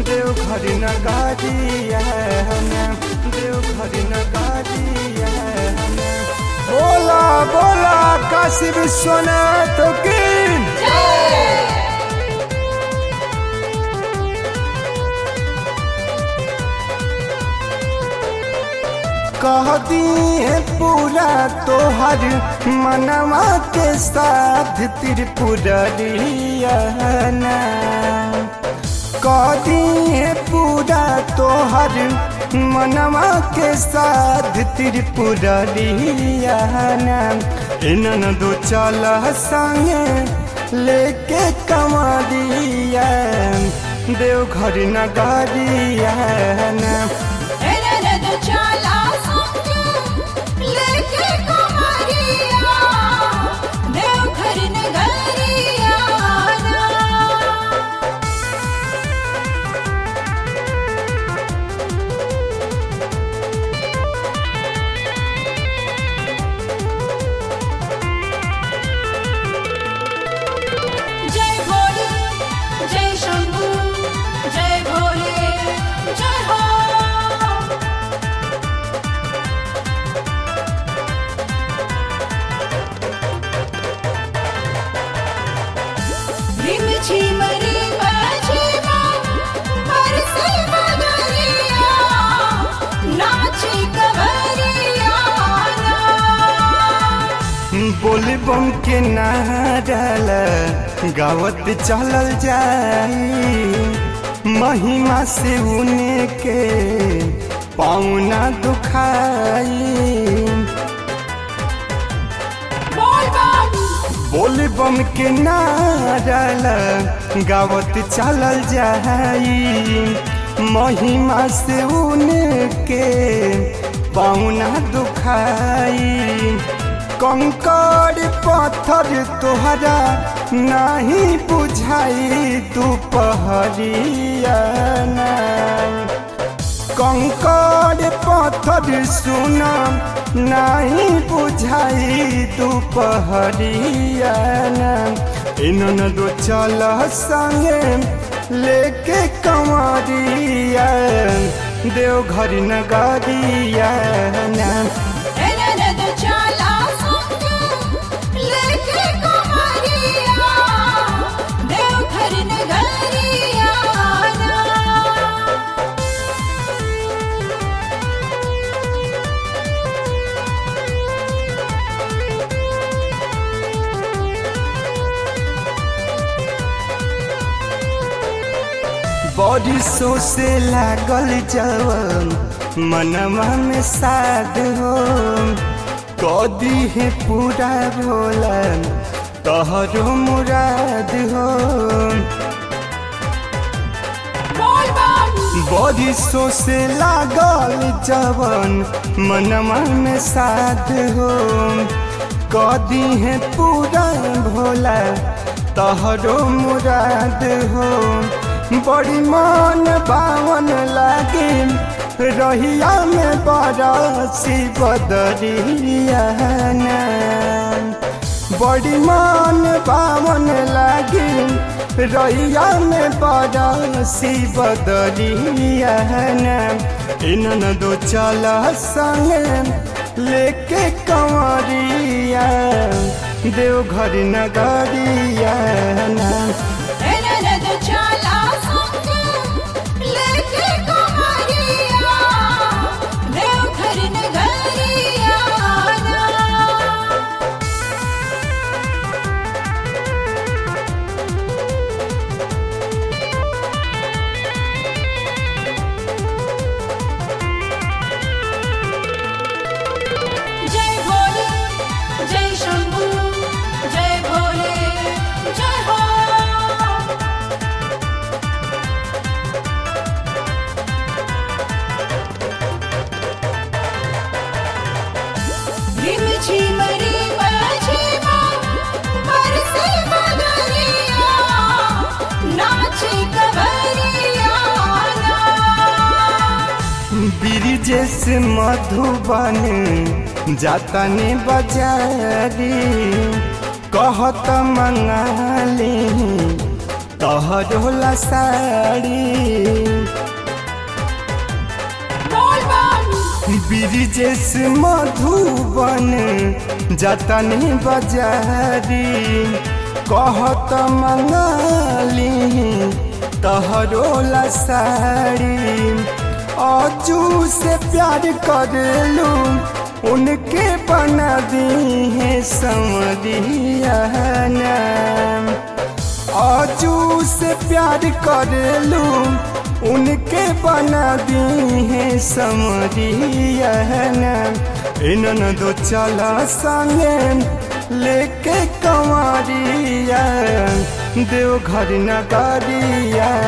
देवघर नगारिया देवघर नगारिया बोला बोला काशी विश्वनाथ की कह दिए पूरा तोहर मनवा के साथ त्रिपुरिया कह दिए पूरा तोहर मनवा के साथ त्रिपुरिया इनन दो चल संगे लेके कमरिया देवघर नगरिया एररद चाला संगे लेके कमरिया देवघर नगरिया जय भोले जय शंभू जय भोले जय हो रिम झिम रिम झिम बरसे बदरिया नाचे कवरिया बोल बम के नारल गावत चलल जाई महिमा से उने के पाउना दुखाई बोल बम बोल बम के नारल गावत चलल जाई महिमा से उनके पाउना दुखाई कंकड़ पत्थर तोहरा नहीं बुझाई दुपहरिया कंकड़ पत्थर सुना नहीं बुझाई दुपहरिया इनन दो चल संगे लेके कमरिया देवघर नगरिया एररद चाला संगे लेके कमरिया देवघर नगरिया बरिसों से लागल जवन मनवा में साध हो कदी है पूरा भोला तहरो मुराद हो बोल बम बरिसों से लागल जवन मनवा में साध हो कदी है पूरा भोला तहरो मुराद हो बड़ी मन बावन लागे रहिया में बरसी बदरिया बड़ी मन बावन लागे रैया में बरसी बदरिया इनन दो चल संगे लेके कंवरिया देवघर नगरिया एररद चाला संगे लेके कमरिया देवघर नगरिया जय भोले जय शंभू जय भोले जय हो रिम झिम रिम झिम बरसे बदरिया नाचे कवरिया ब्रिजेश मधुबन जातने बजारी कहत मंगाली तहरोला साड़ी बोल बम ब्रिजेश मधुबन जतनी बजारी कहत मंगाली तहरोला साड़ी अजू से प्यार करलू उनके बना दी है समरिया नाम आजू से प्यार करलू उनके बना दी है समरिया इन दो चला संगे लेके कंवरिया देवघर नगरिया